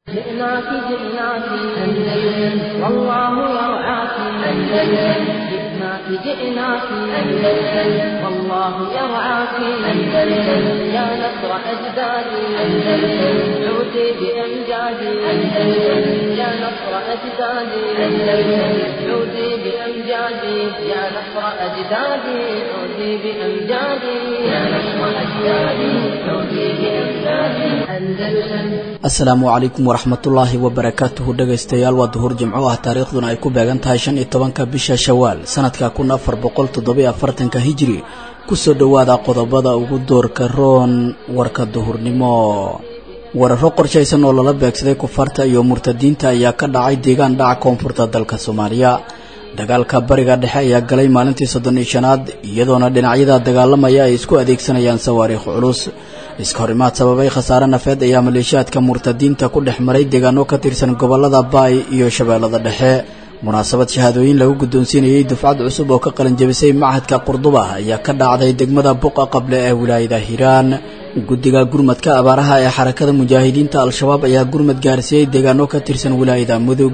جئناك جئناك أندلس والله يرعاك أندلس جئناك جئناك أندلس والله يرعاك أندلس يا نصر أجدادي أندلس عودي بأمجادي أندلس يا نصر أجدادي أندلس عودي بأمجادي يا نصر أجدادي عودي بأمجادي يا نصر أجدادي عودي بأمجادي أندلس asalaamu calaykum waraxmatullaahi wabarakaatuhu dhegaystayaal waa duhur jimco ah taariikhduna ay ku beegan tahay shan iyo tobanka bisha shawaal sanadka kun afar boqol toddobiyo afartanka hijiri kusoo dhowaada qodobada ugu doorka roon warka duhurnimo wararo qorshaysan oo lala beegsaday kufarta iyo murtadiinta ayaa ka dhacay deegaan dhaca koonfurta dalka soomaaliya dagaalka bariga dhexe ayaa galay maalintii soddon iyo shanaad iyadoona dhinacyada dagaalamaya ay isku adeegsanayaan sawaariikh culus iska horimaad sababay khasaare nafeed ayaa maleeshiyaadka murtadiinta ku dhex maray deegaano ka tirsan gobolada baay iyo shabeellada dhexe munaasabad shahaadooyin lagu guddoonsiinayey dufcad cusub oo ka qalinjabisay machadka qurduba ayaa ka dhacday degmada buqa qable ee wilaayada hiiraan guddiga gurmadka abaaraha ee xarakada mujaahidiinta al-shabaab ayaa gurmad gaarsiiyey deegaano ka tirsan wilaayada mudug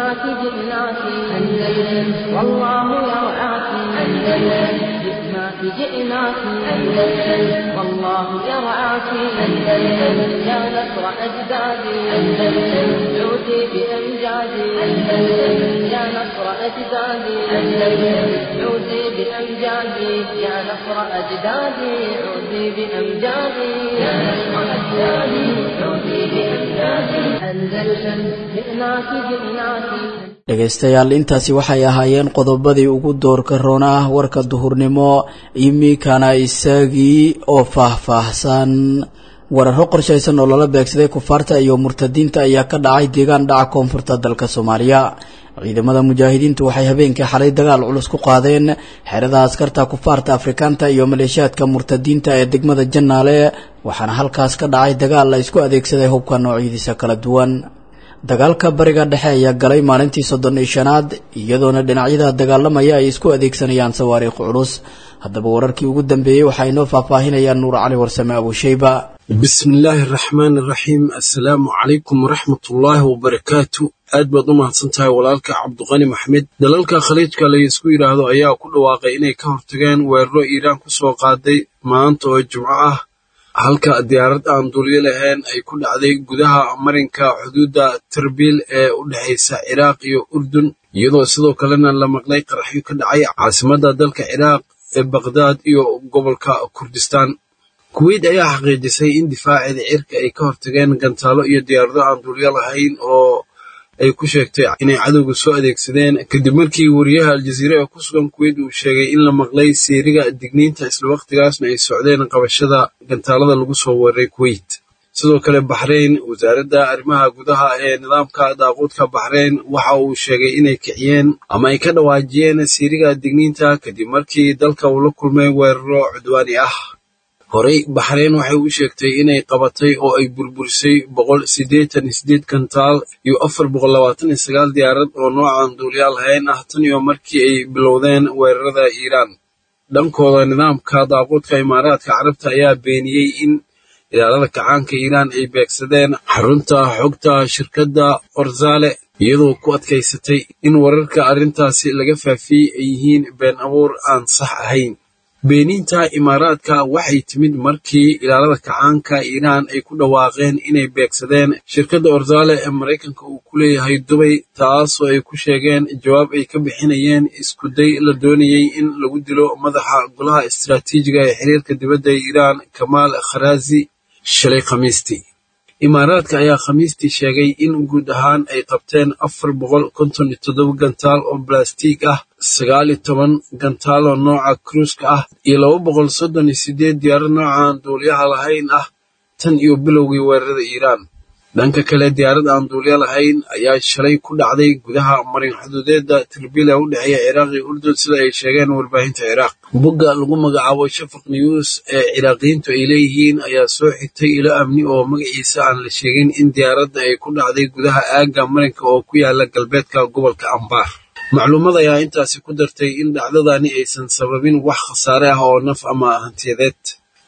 جئناك أندلس والله يرعاك أندلس يا نصر أجدادي أندلس عودي بأمجادي أندلس يا نصر أجدادي أندلس عودي بأمجادي يا نصر أجدادي عودي بأمجادي يا نصر أجدادي عودي بأمجادي أندلس جئناك جئناك dhegaystayaal intaasi waxay ahaayeen qodobadii ugu doorka roon ah warka duhurnimo iminkana isagii oo faahfaahsan wararo qorshaysan oo lala beegsaday kufaarta iyo murtadiinta ayaa ka dhacay deegaan dhaca koonfurta dalka soomaaliya ciidamada mujaahidiintu waxay habeenkii xalay dagaal culus ku qaadeen xerada askarta kufaarta afrikaanta iyo maleeshiyaadka murtadiinta ee degmada jannaale waxaana halkaas ka dhacay dagaal la isku adeegsaday hubka noocyadiisa kala duwan dagaalka bariga dhexe ayaa galay maalintii soddon iyo shanaad iyadoona dhinacyada dagaalamaya ay isku adeegsanayaan sawaariikh culus haddaba wararkii ugu dambeeyey waxaa inoo faahfaahinayaan nuur cali warsame abushayba bismi illaahi araxmaan iraxiim assalaamu calaykum waraxmatullaahi wabarakaatu aad baad u mahadsan tahay walaalka cabduqani maxmed dalalka khaliijka laysku yidhaahdo ayaa ku dhawaaqay inay ka hortageen weeraro iiraan ku soo qaaday maanta oo jimco ah halka diyaarad aan duulyo lahayn ay ku dhacday gudaha marinka xuduudda tarbiil ee u dhexaysa ciraaq iyo urdun iyadoo sidoo kalena la maqlay qaraxyo ka dhacay caasimadda dalka ciraaq ee bakhdad iyo gobolka kurdistaan kuweyt ayaa xaqiijisay in difaaceeda cirka ay ka hortageen gantaalo iyo diyaarado aan duulyo lahayn oo ay ku sheegtay inay cadowga soo adeegsadeen kadib markii wariyaha aljaziira ee ku sugan kuweyt uu sheegay in la maqlay seeriga digniinta isla wakhtigaasna ay socdeen qabashada gantaalada lagu soo weeraray kuweyt sidoo kale baxrayn wasaaradda arrimaha gudaha ee nidaamka daaquudka baxrayn waxa uu sheegay inay kiciyeen ama ay ka dhawaajiyeen seeriga digniinta kadib markii dalka uu la kulmay weeraro cudwaani ah horey baxrayn waxay u sheegtay inay qabatay oo ay burburisay boqol siddeetan iyo siddeed gantaal iyo afar boqol labaatan iyo sagaal diyaarad oo noocan duuliyaal hayn ah tan iyo markii ay bilowdeen weerarada iiraan dhankooda nidaamka daaquudka imaaraadka carabta ayaa beeniyey in ilaalada kacaanka iiraan ay beegsadeen xarunta xogta shirkadda orzale iyadoo ku adkaysatay in wararka arrintaasi laga faafiyey ay yihiin been abuur aan sax ahayn beeniinta imaaraadka waxay timid markii ilaalada kacaanka iiraan ay ku dhawaaqeen inay beegsadeen shirkadda orzale ee maraykanka uu ku leeyahay dubay taasoo ay ku sheegeen jawaab ay ka bixinayeen iskuday la doonayey in lagu dilo madaxa golaha istaraatiijiga ee xiriirka dibadda ee iiraan kamaal kharaazi shalay khamiistii imaaraadka ayaa khamiistii sheegay in guud ahaan ay qabteen afar boqol konton iyo toddoba gantaal oo balastiig ah sagaal iyo toban gantaal oo nooca kruuska ah iyo laba boqol soddon iyo siddeed diyaarad noocan duuliyaha lahayn ah tan iyo bilowgii weerarada iiraan dhanka kale diyaarad aan duulyo lahayn ayaa shalay ku dhacday gudaha marin xuduudeedda tirbiil ee u dhexeeya ciraaq iyo urdun sida ay sheegeen warbaahinta ciraaq bogga lagu magacaabo shafaq news ee ciraaqiyiintu ay leeyihiin ayaa soo xigtay ilo amni oo magaciisa aan la sheegin in diyaaradda ay ku dhacday gudaha aagga marinka oo ku yaala galbeedka gobolka ambaar macluumad ayaa intaasi ku dartay in dhacdadani aysan sababin wax khasaare ah oo naf ama hantiyadeed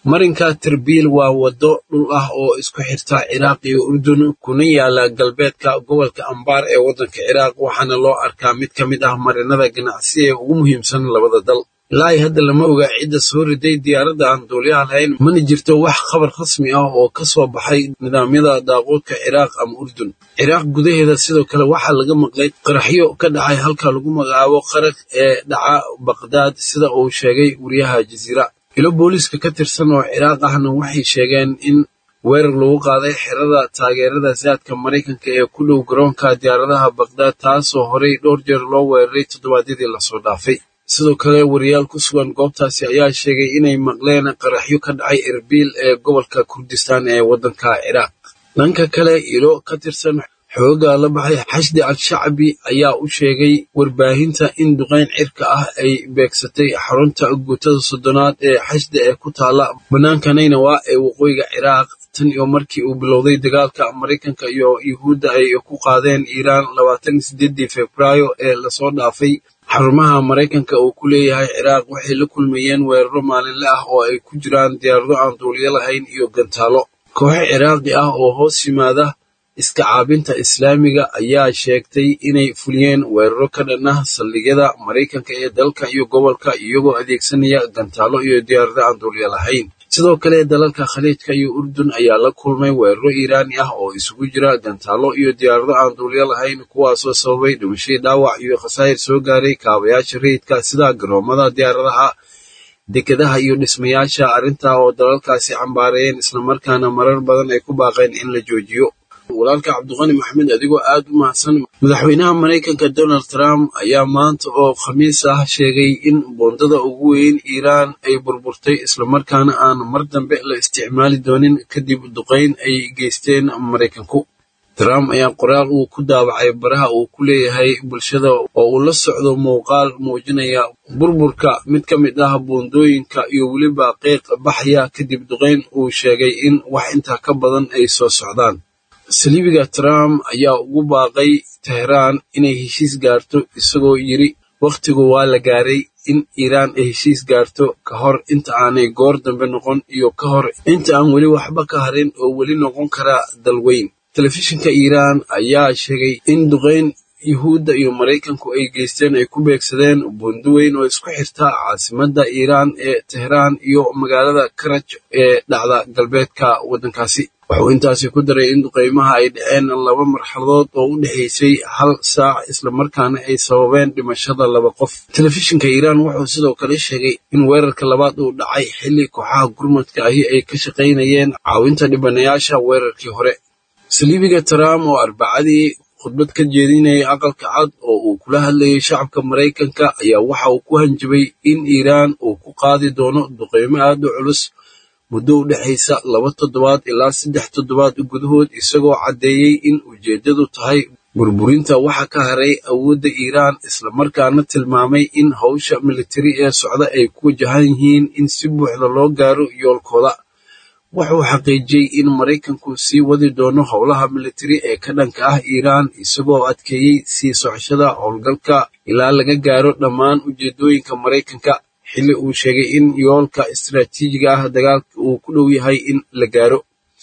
marinka terbiil waa waddo dhul ah oo isku xirta ciraaq iyo urdun kuna yaala galbeedka gobolka ambaar ee waddanka ciraaq waxaana loo arkaa mid ka mid ah marinada ganacsi ee ugu muhiimsan labada dal ilaa hadda lama oga cidda soo riday diyaaradda aan duuliyaha lahayn mana jirto wax khabar rasmi ah oo ka soo baxay nidaamyada daaquudka ciraaq ama urdun ciraaq gudaheeda sidoo kale waxaa laga maqlay qaraxyo ka dhacay halka lagu magacaabo qaraq ee dhaca baqdaad sida uu sheegay wariyaha jasiira ilo booliiska ka tirsan oo ciraaq ahna waxay sheegeen in weerar lagu qaaday xerada taageerada saadka maraykanka ee ku dhow garoonka diyaaradaha baqdaad taasoo horey dhowr jeer loo weeraray toddobaadyadii lasoo dhaafay sidoo kale wariyaal ku sugan goobtaasi ayaa sheegay inay maqleen qaraxyo ka dhacay erbiil ee gobolka kurdistaan ee waddanka ciraaq dhanka kale ilo ka tirsan xooga la baxay xashdi al-shacbi ayaa u sheegay warbaahinta in duqayn cirka ah ay beegsatay xarunta guutada soddonaad ee xashdi ee ku taala bannaanka naynawa ee waqooyiga ciraaq tan iyo markii uu bilowday dagaalka maraykanka iyo yuhuudda ay ku qaadeen iiraan labaatan iyo sideedii februaayo ee lasoo dhaafay xarumaha maraykanka uu ku leeyahay ciraaq waxay la kulmayeen weeraro maalinle ah oo ay ku jiraan diyaarado aan duuliyo lahayn iyo gantaalo kooxo ciraaqi ah oo hoos yimaada iska caabinta islaamiga ayaa sheegtay inay fuliyeen weeraro ka dhan ah saldhigyada maraykanka ee dalka iyo gobolka iyagoo adeegsanaya gantaalo iyo diyaarado aan duuliyo lahayn sidoo kale dalalka khaliijka iyo urdun ayaa la kulmay weeraro iiraani ah oo isugu jira gantaalo iyo diyaarado aan duuliyo lahayn kuwaasoo sababay dhimashay dhaawac iyo khasaa'ir soo gaaray kaabayaasha rayidka sida garoomada diyaaradaha dekedaha iyo dhismayaasha arrintaa oo dalalkaasi cambaarayeen islamarkaana marar badan ay ku baaqeen in la joojiyo walaalka cabdiqani maxamed adigoo aad u mahadsan madaxweynaha maraykanka donald trump ayaa maanta oo khamiis ah sheegay in boondada ugu weyn iiraan ay burburtay islamarkaana aan mar dambe la isticmaali doonin kadib duqayn ay geysteen maraykanku trump ayaa qoraal uu ku daabacay baraha uu ku leeyahay bulshada oo uu la socdo muuqaal muujinaya burburka mid ka mid ah boondooyinka iyo weliba qeyq baxaya kadib duqayn uu sheegay in wax intaa ka badan ay soo socdaan saliibiga trump ayaa ugu baaqay teheraan inay heshiis gaarto isagoo yidri wakhtigu waa la gaaray in iiraan ay heshiis gaarto ka hor inta aanay goor dambe noqon iyo ka hor inta aan weli waxba ka harin oo weli noqon kara dalweyn telefishinka iiraan ayaa sheegay in duqayn yuhuudda iyo maraykanku ay geysteen ay ku beegsadeen buundo weyn oo isku xirta caasimadda iiraan ee teheraan iyo magaalada karaj ee dhacda galbeedka waddankaasi wuxuu intaasi ku daray in duqaymaha ay dhaceen laba marxaladood oo u dhexaysay hal saac islamarkaana ay sababeen dhimashada laba qof telefishinka iiraan wuxuu sidoo kale sheegay in weerarka labaad uu dhacay xilli kooxaha gurmadka ahi ay ka shaqaynayeen caawinta dhibanayaasha weerarkii hore saliibiga trump oo arbacadii khudbad ka jeedinayay aqalka cad oo uu kula hadlayay shacabka maraykanka ayaa waxa uu ku hanjabay in iiraan uu ku qaadi doono duqaymo aad u culus muddo u dhexaysa laba toddobaad ilaa saddex toddobaad gudahood isagoo caddeeyey in ujeeddadu tahay burburinta waxa ka haray awoodda iiraan islamarkaana tilmaamay in hawsha militari ee socda ay ku wajahan yihiin in si buuxda loo gaaro yoolkooda wuxuu xaqiijiyey in maraykanku sii wadi doono howlaha militari ee ka dhanka ah iiraan isagoo adkeeyey sii socoshada howlgalka ilaa laga gaaro dhammaan ujeeddooyinka maraykanka xilli uu sheegay in yoolka istaraatiijiga ah dagaalka uu ku dhow yahay in la gaaro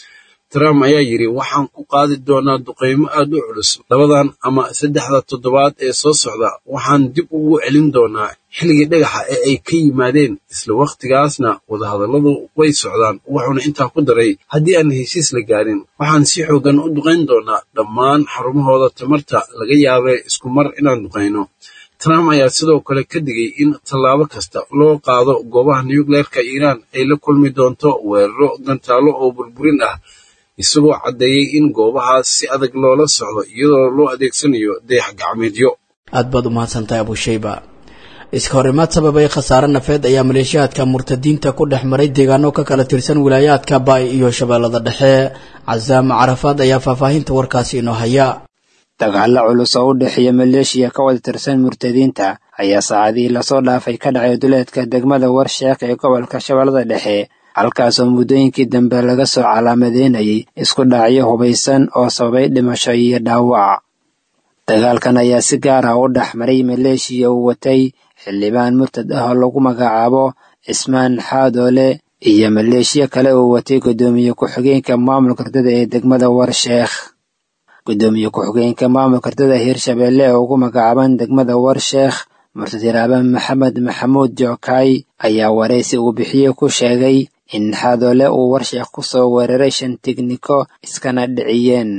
trump ayaa yidhi waxaan ku qaadi doonaa duqaymo aad u culus labadan ama saddexda toddobaad ee soo socda waxaan dib ugu celin doonaa xilligii dhagaxa ee ay ka yimaadeen isla wakhtigaasna wadahadalladu way socdaan wuxuuna intaa ku daray haddii aan heshiis la gaarin waxaan si xoogan u duqayn doonaa dhammaan xarumahooda tamarta laga yaabee isku mar inaan duqayno trump ayaa sidoo kale ka digay in tallaabo kasta loo qaado goobaha nucleerka iiraan ay la kulmi doonto weeraro gantaalo oo burburin ah isagoo caddeeyey in goobahaas si adag loola socdo iyadoo loo adeegsanayo dayax gacmeedyo aad baad u mahadsantahay abushayba iska horimaad sababay khasaare nafeed ayaa maleeshiyaadka murtadiinta ku dhex maray deegaano ka kala tirsan wilaayaadka baay iyo shabeellada dhexe casaama carafaad ayaa faahfaahinta warkaasi inoo haya dagaalo culus oo u dhexeeya maleeshiya ka wada tirsan murtadiinta ayaa saacadihii lasoo dhaafay ka dhacay duleedka degmada warsheekh ee gobolka shabeellada dhexe halkaasoo muddooyinkii dambe laga soo calaamadeynayay isku dhacyo hubaysan oo sababay dhimasho iyo dhaawac dagaalkan ayaa si gaar ah u dhex maray maleeshiya uu watay xildhibaan murtad ah oo lagu magacaabo cismaan xaadoole iyo maleeshiya kale uu watay guddoomiye ku-xigeenka maamulka ardada ee degmada warsheekh guddoomiye ku-xigeenka maamulka ardada hirshabeelle ee ugu magacaaban degmada warsheekh murtadiraaban maxamed maxamuud jookay ayaa waraysi uu bixiyey ku sheegay in xadoole uu warsheekh ku soo weeraray shan tigniko iskana dhiciyeen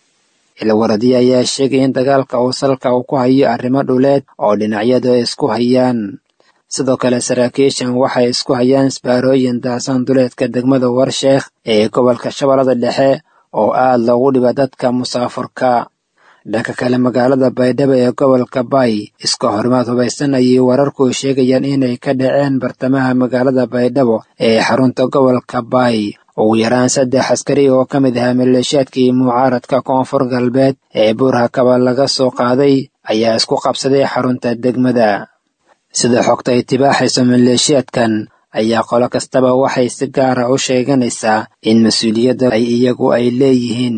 ilwaradiye ayaa sheegay in dagaalka uu salka uu ku hayo arrimo dhuleed oo dhinacyadu ay isku hayaan sidoo kale saraakiishan waxay isku hayaan isbaarooyin daasan duleedka degmada warsheekh ee gobolka shabeellada dhexe oo aad loogu dhiba dadka musaafurka dhanka kale magaalada baydhabo ee gobolka bay iska horimaad hubaysan ayay wararku sheegayaan inay ka dhaceen bartamaha magaalada baydhabo ee xarunta gobolka bay ugu yaraan saddex askari oo ka mid ahaa maleeshiyaadkii mucaaradka koonfur galbeed ee buurhakaba laga soo qaaday ayaa isku qabsaday xarunta degmada sida xogta ay tibaaxayso maleeshiyaadkan ayaa qolo kastaba waxay si gaara u sheeganaysaa in mas-uuliyadda ay iyagu ay leeyihiin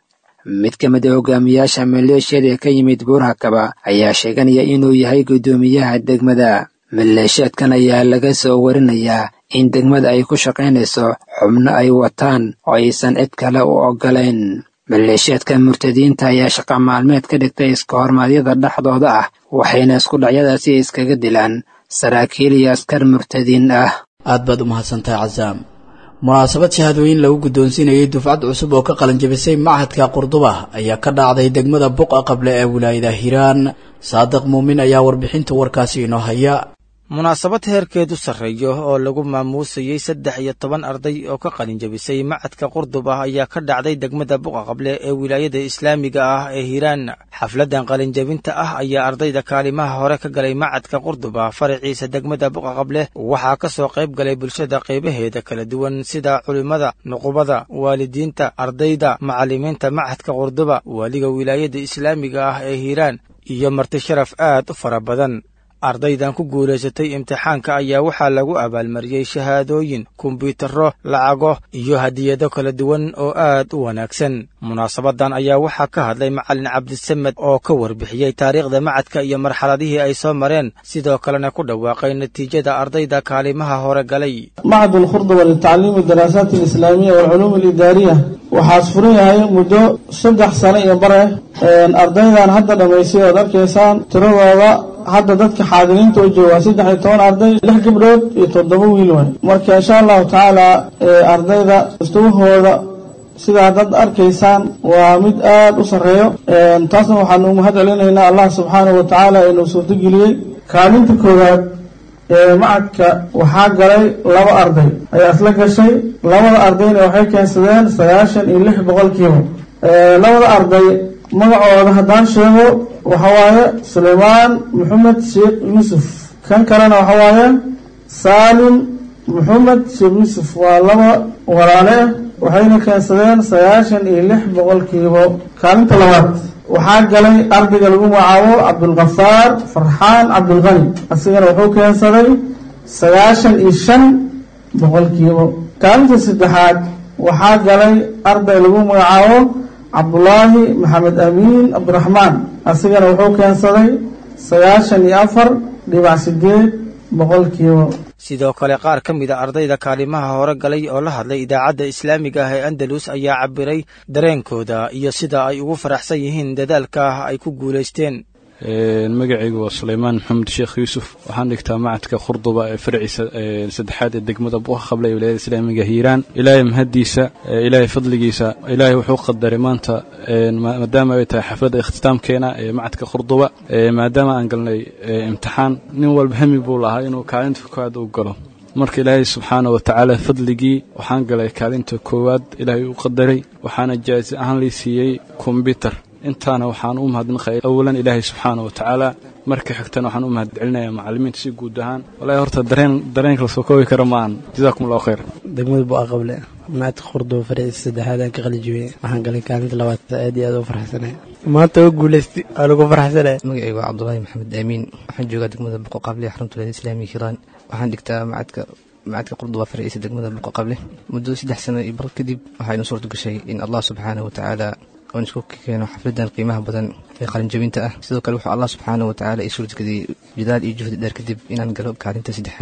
mid ka mid a hogaamiyaasha maleeshiyada ee ka yimid buurhakaba ayaa sheeganaya inuu yahay guddoomiyaha degmada maleeshiyaadkan ayaa laga soo warinayaa in degmada ay ku shaqaynayso xubno ay wataan oo aysan cid kale u oggolayn maleeshiyaadka murtadiinta ayaa shaqa maalmeed ka dhigtay iska hormaadyada dhexdooda ah waxayna isku dhacyadaasi iskaga dilaan saraakiil iyo askar murtadiin ah aad baad u mahadsantahay casaam munaasabad shahaadooyin lagu guddoonsiinayay dufcad cusub oo ka qalanjabisay machadka qurduba ayaa ka dhacday degmada buqa qable ee wilaayada hiiraan saadiq muumin ayaa warbixinta warkaasi inoo haya munaasabad heerkeedu sarreeyo oo lagu maamuusayey saddex iyo toban arday oo ka qalinjabisay macadka qurdub ah ayaa ka dhacday degmada buqa qable ee wilaayada islaamiga ah ee hiiraan xafladdan qalinjabinta ah ayaa ardayda kaalimaha hore ka galay macadka qurdub ah faraciisa degmada buqa qable waxaa ka soo qayb galay bulshada qaybaheeda kala duwan sida culimmada nuqubada waalidiinta ardayda macallimiinta macadka qurduba waaliga wilaayada islaamiga ah ee hiiraan iyo marti sharaf aad u fara badan ardaydan ku guulaysatay imtixaanka ayaa waxaa lagu abaalmariyey shahaadooyin kombyuutarro lacago iyo hadiyado kala duwan oo aad u wanaagsan munaasabadan ayaa waxaa ka hadlay macallin cabdisamed oo ka warbixiyey taariikhda macadka iyo marxaladihii ay soo mareen sidoo kalena ku dhawaaqay natiijada ardayda kaalimaha hore galay macad alkhurduba litacliimi daraasaat alislaamiya waalculuum alidaariya waxaas furan yahay muddo saddex sano iyo bare ardaydan hadda dhammaysay ood arkaysaan tiradooda hadda dadka xaadiriinta u jooga saddex iyo toban arday lix gabdhood iyo toddoba wiil waay marka insha allahu tacaala ardayda mustawahooda sidaa dad arkaysaan waa mid aad u sarreeyo taasna waxaanu mahad celinaynaa allah subxaanahu wa tacaala inuu suurtogeliyey kaalinta koowaad ee macadka waxaa galay laba arday ayaa isla gashay labada ardayna waxay keensadeen sagaashan iyo lix boqolkiiba labada arday magacooda haddaan sheego waxa waaye sulaymaan maxamed sheekh yuusuf kan kalena waxa waaye saalim maxamed sheekh yuusuf waa laba walaale ah waxayna keensadeen sagaashan iyo lix boqolkiiba kaalinta labaad waxaa galay ardayga lagu magacaabo cabdulkafaar farxaan cabdulqani asigana wuxuu keensaday sagaashan iyo shan boqolkiiba kaalinta saddexaad waxaa galay arday lagu magacaabo cabdulaahi maxamed amiin cabdiraxmaan asigana wuxuu keensaday sagaashan iyo afar dhibac sideed boqolkiiba sidoo kale qaar ka mid a ardayda kaalimaha hore galay oo la hadlay idaacadda islaamiga ah ee andalus ayaa cabiray dareenkooda iyo sida ay ugu faraxsan yihiin dadaalka ay ku guulaysteen magacaygu waa sulaymaan maxamed sheekh yuusuf waxaan dhigtaa macadka khurduba ee farciisa saddexaad ee degmada buqa qable ee wilaayada islaamiga hiiraan ilaahay mahaddiisa ilaahay fadligiisa ilaahay wuxuu qadaray maanta maadaama ay tahay xafladda ikhtisaamkeena ee macadka khurduba maadaama aan galnay imtixaan nin walba hami buu lahaa inuu kaalinta koowaad u galo marka ilaahay subxaana wa tacaala fadligii waxaan galay kaalinta koowaad ilaahay u qadaray waxaana jaasi ahaan lii siiyey kombyutar intaana waxaan u mahadnaqaya awalan ilaahay subxaana wa tacaala marka xigtana waxaan u mahad celinayaa macallimiinta si guud ahaan walahi horta dareen dareenka la soo koobi kara maahan jazaakum allahu khayr degmada bu'a qable macadka khurduba fariisa saddexaad aan ka qalijibiyey waxaan galay kaalinta labaad aad iyo aad u farxsanay maanta oo guulaystay waa lagu farxsanay magacaygu waa cabdulaahi maxamed aamiin waxaan joogaa degmada buqo qable xarunta wilaayada islaamiga hiiraan waxaan dhigtaa macadka macadka qurduba fariisa degmada buqo qable muddo saddex sano iyo bar kadib waxaa inoo suurta gashay in allah subxaanahu wa tacaala oon isku keeno xafladan qiimaha badan ee qalinjabinta ah sidoo kale wuxuu allah subxaana wa tacaala ii suurtageliyey jadaal iyo juhdi dheer kadib inaan galo kaalinta saddexaad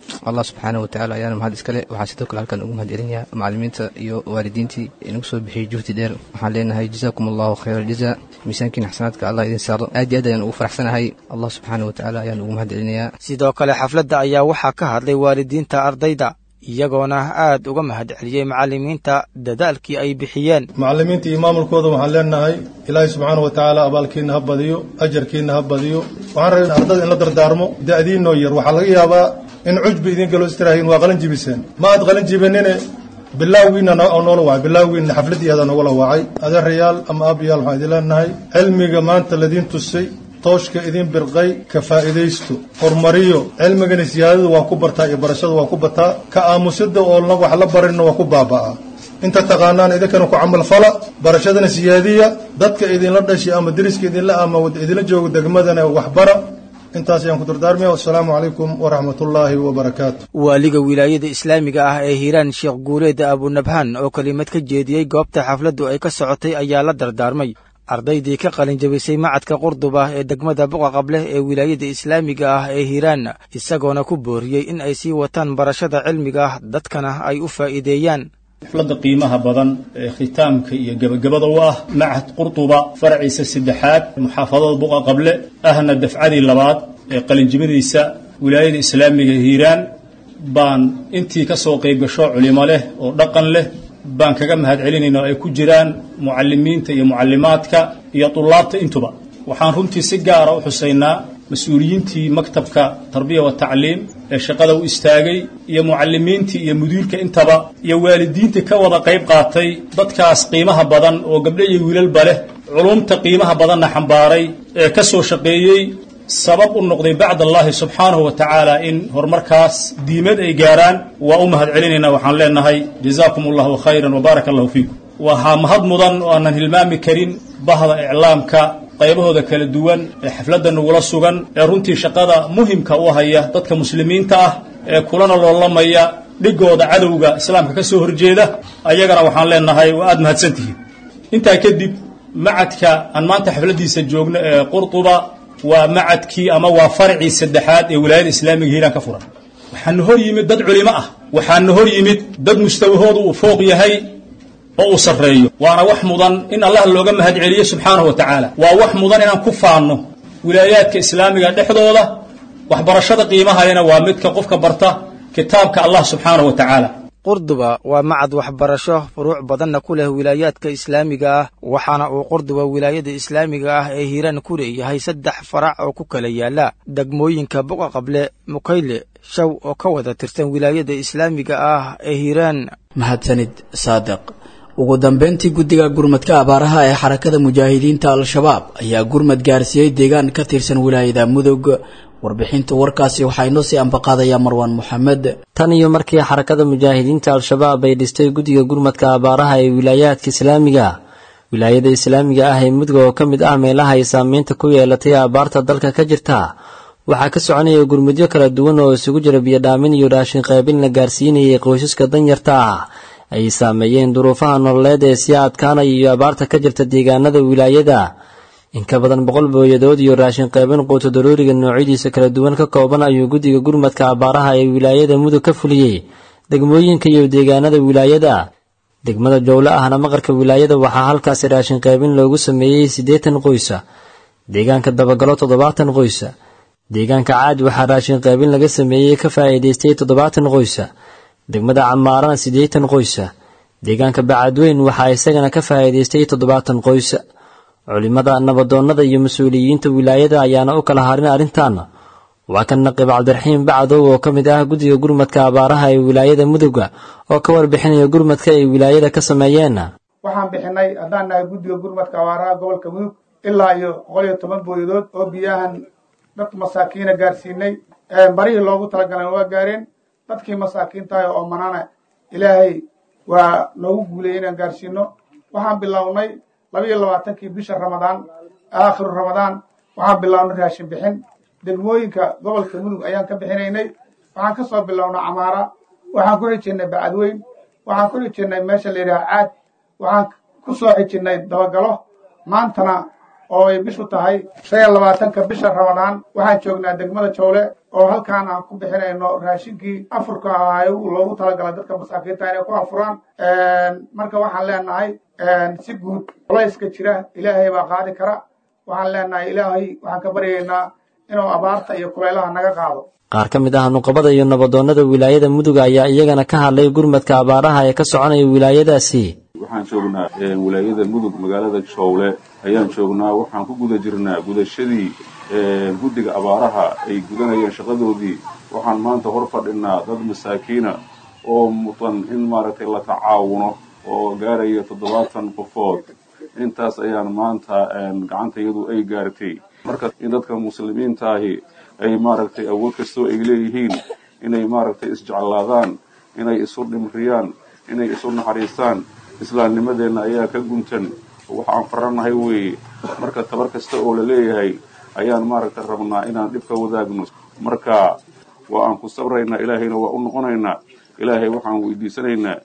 allah subxaana watacaala ayaana mahad iskale waxaa sidoo kale halkan ugu mahad celinayaa macallimiinta iyo waalidiintii inagu soo bixiyey juhdi dheer waxaan leenahay jazaakum allahu khayra aljaza miisaankiina xasanaadka allah idin saaro aad iyo aad ayaan ugu faraxsanahay allah subxaana watacaala ayaan ugu mahad celinayaa sidoo kale xafladda ayaa waxaa ka hadlay waalidiinta ardayda iyagoona aad uga mahad celiyey macallimiinta dadaalkii ay bixiyeen macallimiinta iyo maamulkooda waxaan leenahay ilaahay subxaana wa tacaala abaalkiinna ha badiyo ajarkiinna ha badiyo waxaan rabay ardada in la dardaarmo da'diinoo yar waxaa laga yaabaa in cujbi idin galo istiraahiin waa qalin jibiseen ma aad qalin jibinine bilaawgiina noola wacay bilaawgiina xafladdii adaa noogala wacay adeerayaal ama aabayaal waxaan idin leenahay cilmiga maanta ladiin tusay tooshka idin birqay ka faa'iidaysto horumariyo cilmigana siyaadada waa ku bartaa iyo barashada waa ku bataa ka aamusida oo wax la barinna waa ku baaba'aa inta taqaanaan idinkana ku camal fala barashadana siyaadiya dadka idinla dhashay ama deriska idinla ama idinla joogo degmadana waxbara intaas ayaan ku dardaarmaya wassalaamu calaykum waraxmatullaahi wabarakaatu waaliga wilaayada islaamiga ah ee hiiraan sheekh guuleed abunabhaan oo kelimad ka jeediyey goobta xafladdu ay ka socotay ayaa la dardaarmay ardaydii ka qalin jabisay macadka qurduba ee degmada buqa qableh ee wilaayada islaamiga ah ee hiiraan isagoona ku booriyey in ay sii wataan barashada cilmiga ah dadkana ay u faa'iideeyaan xafladda qiimaha badan ee khitaamka iyo gebagabada u ah macad qurduba faraciisa saddexaad muxaafadada buqa qable ahna dafcadii labaad ee qalinjibadiisa wilaayada islaamiga hiiraan baan intii ka soo qayb gasho culimo leh oo dhaqan leh baan kaga mahad celinayna oo ay ku jiraan mucalimiinta iyo mucallimaadka iyo tulaabta intuba waxaan runtii si gaara u xusaynaa mas-uuliyiintii maktabka tarbiya wa tacliim ee shaqada u istaagay iyo mucalimiintii iyo mudiirka intaba iyo waalidiintii ka wada qayb qaatay dadkaas qiimaha badan oo gabdho iyo wiilalba leh culumta qiimaha badanna xambaaray ee ka soo shaqeeyey sabab u noqday bacd allahi subxaanahu wa tacaala in horumarkaas diimad ay gaaraan waa u mahad celinaynaa waxaan leenahay jazaakum allahu khayran wa baaraka allahu fiikum waxaa mahad mudan oo aanan hilmaami karin bahda iclaamka qaybahooda kala duwan ee xafladda nagula sugan ee runtii shaqada muhimka u haya dadka muslimiinta ah ee kulana loolamaya dhigooda cadowga islaamka ka soo horjeeda ayagana waxaan leenahay waa aad mahadsantihiin intaa kadib macadka aan maanta xafladdiisa joogno ee qurtuba waa macadkii ama waa farcii saddexaad ee wilaayada islaamiga hiiraan ka furan waxaana hor yimid dad culimo ah waxaana hor yimid dad mustawahoodu uu fooq yahay oo uu sarreeyo waana wax mudan in allah looga mahad celiyo subxaanahu wa tacaala waa wax mudan inaan ku faanno wilaayaadka islaamiga dhexdooda waxbarashada qiimahayana waa midka qofka barta kitaabka allah subxaanahu wa tacaala qurduba waa macad waxbarasho furuuc badanna ku leh wilaayaadka islaamiga ah waxaana uu qurduba wilaayada islaamiga ah ee hiiraan ku leeyahay saddex farac oo ku kala yaala degmooyinka buqa qable mukayle shaw oo ka wada tirsan wilaayada islaamiga ah ee hiiraan mahadsanid saadiq ugu dambeyntii guddiga gurmadka abaaraha ee xarakada mujaahidiinta al-shabaab ayaa gurmad gaarsiiyey deegaan ka tirsan wilaayada mudug warbixinta warkaasi waxaa inoo sii ambaqaadaya marwaan moxamed tan iyo markii xarakada mujaahidiinta al-shabaab ay dhistay guddiga gurmadka abaaraha ee wilaayaadka islaamiga wilaayada islaamiga ah ee mudug oo ka mid ah meelaha ay saameynta ku yeelatay abaarta dalka ka jirta waxaa ka soconaya gurmudyo kala duwan oo isugu jira biyodhaamin iyo raashin qaybin la gaarsiinayay qoysaska danyarta ah ay saameeyeen duruufaha nololeed ee sii adkaanaya iyo abaarta ka jirta deegaanada wilaayada in ka badan boqol booyadood iyo raashin qaybin quuto daruuriga noocyadiisa kala duwan ka kooban ayuu guddiga gurmadka abaaraha ee wilaayada mudug ka fuliyey degmooyinka iyo deegaanada wilaayada degmada jowle ahna maqarka wilaayada waxaa halkaasi raashin qaybin loogu sameeyey siddeetan qoysa deegaanka dabagalo toddobaatan qoysa deegaanka caad waxaa raashin qaybin laga sameeyey ka faa'iidaystay toddobaatan qoysa degmada camaarana siddeetan qoysa deegaanka bacadweyn waxaa isagana ka faa'iidaystay toddobaatan qoysa culimada nabadoonnada iyo mas-uuliyiinta wilaayada ayaana u kala harin arrintan waa kan naqiib cabdiraxiim bacdow oo ka mid ah guddiga gurmadka abaaraha ee wilaayada mudugga oo ka warbixinaya gurmadka ay wilaayada ka sameeyeen waxaan bixinay haddaan nahay guddiga gurmadka abaaraha gobolka mudug ilaa iyo boqol iyo toban booyadood oo biyahan dad masaakiina gaarsiinay marihii loogu talagalan waa gaareen dadkii masaakiintahay oo manaana ilaahay waa noogu guulayay inaan gaarsiino waxaan bilownay laba iyo labaatankii bisha ramadaan aakhiru ramadaan waxaan bilownay raashin bixin degmooyinka gobolka mudug ayaan ka bixinaynay waxaan ka soo bilownay camaara waxaan ku xijinnay bacadweyn waxaan ku xijinnay meesha la yidhaha caad waxaan ku soo xijinnay dabagalo maantana oo ay bishu tahay shan iyo labaatanka bisha ramadaan waxaan joognaa degmada jowle oo halkaan aan ku bixinayno raashinkii afurka ahaa loogu talagala dadka masaakiinta inay ku afuraan marka waxaan leenahay si guud culayska jira ilaahay baa qaadi kara waxaan leenahay ilaahay waxaan ka baryaynaa inuu abaarta iyo kulaylaha naga qaado qaar ka mid ah nuqabada iyo nabadoonnada wilaayada mudug ayaa iyagana ka hadlay gurmadka abaaraha ee ka soconaya wilaayadaasi waxaan joognaa wilaayada mudug magaalada jowle ayaan joognaa waxaan ku guda jirnaa gudashadii guddiga abaaraha ay gudanayeen shaqadoodii waxaan maanta hor fadhinaa dad masaakiina oo mudan in maaragtay la tacaawuno oo gaaraya toddobaatan qofood intaas ayaan maanta gacantayadu ay gaartay marka in dadka muslimiintaahi ay maaragtay awood kastoo ay leeyihiin inay maaragtay isjeclaadaan inay isu dhimriyaan inay isu naxariistaan islaamnimadeenna ayaa ka guntan waxaan faranahay weeye marka tabar kasta oo la leeyahay ayaan maaragtay rabnaa inaan dhibka wadaagno marka waa aan ku sabraynaa ilaahayna waa u noqonaynaa ilaahay waxaan weydiisanaynaa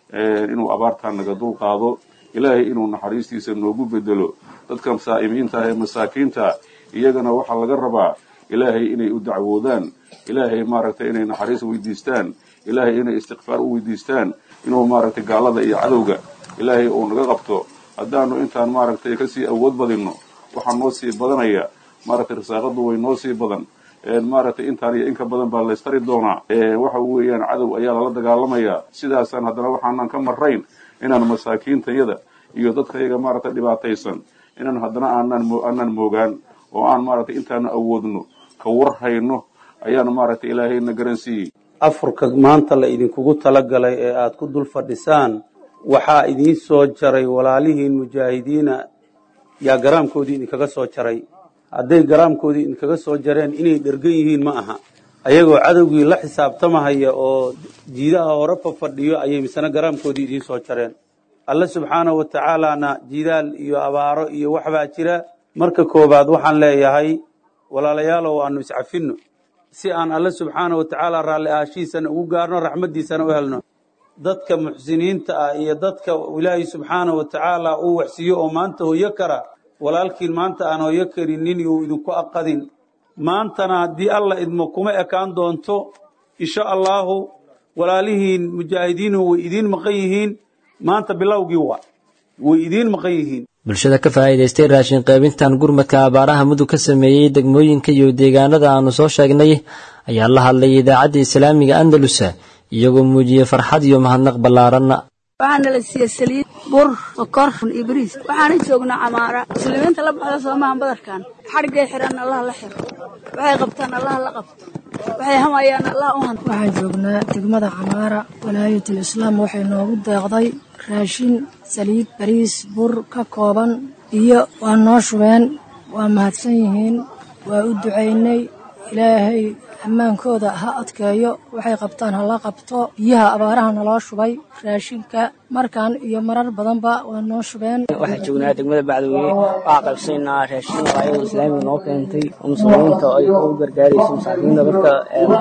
inuu abaartaan naga dul qaado ilaahay inuu naxariistiisa noogu bedelo dadka saa'imiinta ah ee masaakiinta iyagana waxaa laga rabaa ilaahay inay u dacwoodaan ilaahay maaragtay inay naxariis weydiistaan ilaahay inay istikfaar u weydiistaan inuu maaragtay gaalada iyo cadowga ilaahay uu naga qabto haddaanu intaan maaragtay kasii awood badinno waxaa noo sii badanaya maaragtay risaaqadu way noo sii badan maaragtay intaan iyo inka badan baa laystari doonaa waxa weeyaan cadow ayaa lala dagaalamayaa sidaasaan haddana waxaanan ka marrayn inaan masaakiintayada iyo dadkayaga maaragtay dhibaataysan inaan haddana aanaan aanaan moogaan oo aan maaragtay intaanu awoodno ka war hayno ayaan maaragtay ilaahayna garansiiyey afurka maanta la idinkugu talagalay ee aad ku dul fadhisaan waxaa idiin soo jaray walaalihiin mujaahidiina yaa garaamkoodii idinkaga soo jaray hadday garaamkoodii idinkaga soo jareen inay dhergan yihiin ma aha ayagoo cadowgii la xisaabtamahaya oo jiidaha hore fafadhiyo ayay misena garaamkoodii idiin soo jareen alle subxaanahu wa tacaalaana jidaal iyo abaaro iyo waxbaa jira marka koowaad waxaan leeyahay walaalayaalow aanu iscafinno si aan alle subxaana wa tacaala raalli aashiisana ugu gaarno raxmaddiisana u helno dadka muxsiniinta ah iyo dadka ilaahay subxaana wa tacaala uu waxsiiyo oo maanta hoyo kara walaalkiin maanta aan hoyo karinin uu idinku aqadin maantana haddii alla idmo kuma ekaan doonto insha allaahu walaalihiin mujaahidiinuhu way idiin maqan yihiin maanta bilowgii waa way idiin maqan yihiin bulshada ka faa'iidaystay raashin qaybintan gurmadka abaaraha mudug ka sameeyey degmooyinka iyo deegaanada aanu soo sheegnay ayaa la hadlay idaacadda islaamiga andalusa iyagoo muujiyey farxad iyo mahadnaq ballaaranna waxaana la siiyey saliid bur sokor iyo bariis waxaana joognaa camaara muslimiinta la baxda soomahan badarkan xadhigay xiran allah la xiro waxay qabtaan allah la qabto waxay hamayaan allah u hanto waxaan joognaa degmada camaara walaayatul islaam waxay noogu deeqday raashin saliid bariis bur ka kooban iyo waa noo shubeen waa mahadsan yihiin waa u ducaynay ilaahay ammaankooda ha adkeeyo waxay qabtaan ha la qabto biyaha abaaraha naloo shubay raashinka markan iyo marar badanba waa noo shubeen waxaan joognaa degmada bacdaweye waxaa qaybsanaynaa raashin waayada islaamiga noo keentay oo muslimiinta ay u gargaarayso masaakiinta dadka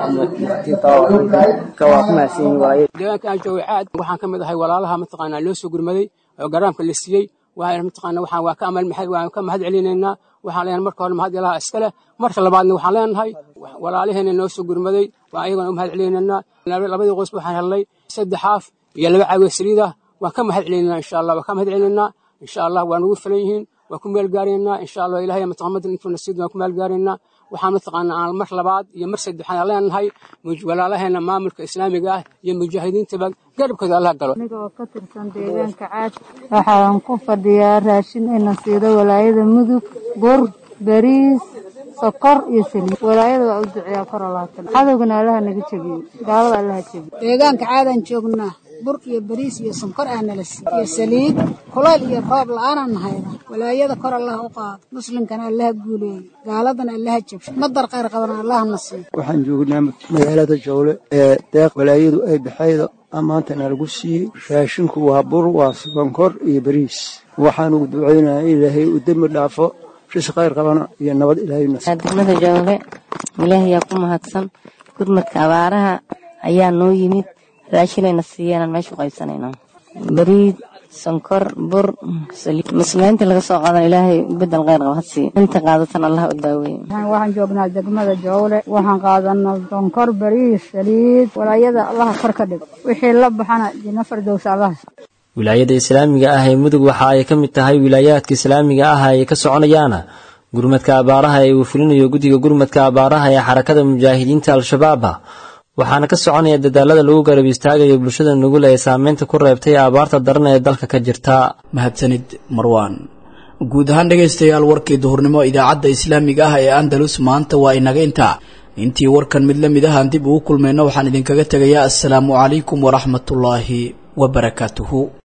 ka waa ku mahadsan yihiin waaye deegaanka aan joogay caad waxaan ka mid ahay walaalaha mataqaanaa loo soo gurmaday oo garaamka la siiyey waxaan mataqaanaa waxaan waa ka amal waan ka mahad celinaynaa waxaan leenahay marka hore mahad ilaha iska leh marka labaadna waxaan leenahay walaalaheena noo soo gurmaday waa ayagana u mahad celinaynaa labadii qoys waxaan helnay saddex haaf iyo laba caawiya saliid ah waan ka mahad celinaynaa insha allah waan ka mahad celinaynaa insha allah waa nagu filan yihiin waan ku meel gaaraynaa insha allah ilahay mataqamadan intuu nasiid waan ku meel gaaraynaa waxaan mataqaanaa aan mar labaad iyo mar saddexaad leenahay walaalaheena maamulka islaamiga ah iyo mujaahidiintaba garabkooda allah galo aniga oo ka tirsan deegaanka caad waxaan ku fadhiyaa raashin ina siido walaayada mudug bur bariis sokor iyo saliid walaayada waa u duceeyaa kor alaatan cadowgana allaha naga jebiyo gaalada allaha jebiyo deegaanka caadaan joognaa bur iyo bariis iyo sonkor aa nala siiy iyo saliid kulayl iyo roob la-aanaan nahayda walaayada kor allaha u qaado muslimkana allaha guuleeyo gaaladana allaha jabsho madar qayr qabana allaha na siiyo waxaan joognaa magaalada jowle ee deeq walaayadu ay baxayda maantana lagu siiyey raashinku waa bur waa sonkor iyo bariis waxaan ugu ducaynayaa ilaahay uu dembi dhaafo ris khayr qabana iyo nabad ilaahydegmada jowle ilaahayaa ku mahadsan gurmadka abaaraha ayaa noo yimid raashinayna siiyeenaan meesha u qaybsanayna bariid sonkor bur saliid muslimiinta laga soo qaadan ilaahay bedel kheyr qaba hadsiiyo inta qaadatan allah u daaweeye waxaan joognaa degmada jowle waxaan qaadanaa sonkor bariis saliid walaayada allaha kor ka dhigo wixii la baxana jina fardowsa allaha wilaayada islaamiga ah ee mudug waxa ay ka mid tahay wilaayaadka islaamiga ah ay ka soconayaana gurmadka abaaraha ee uu fulinayo guddiga gurmadka abaaraha ee xarakada mujaahidiinta al-shabaaba waxaana ka soconaya dadaalada lagu garab istaagayo bulshada nugul ee saameynta ku reebtay abaarta daran ee dalka ka jirta mahadsanid marwaan guud ahaan dhegaystayaal warkii duhurnimo idaacadda islaamiga ah ee andalus maanta waa inaga intaa intii warkan mid la mid ahaan dib ugu kulmayno waxaan idinkaga tegayaa assalaamu calaykum waraxmatullaahi wabarakaatuhu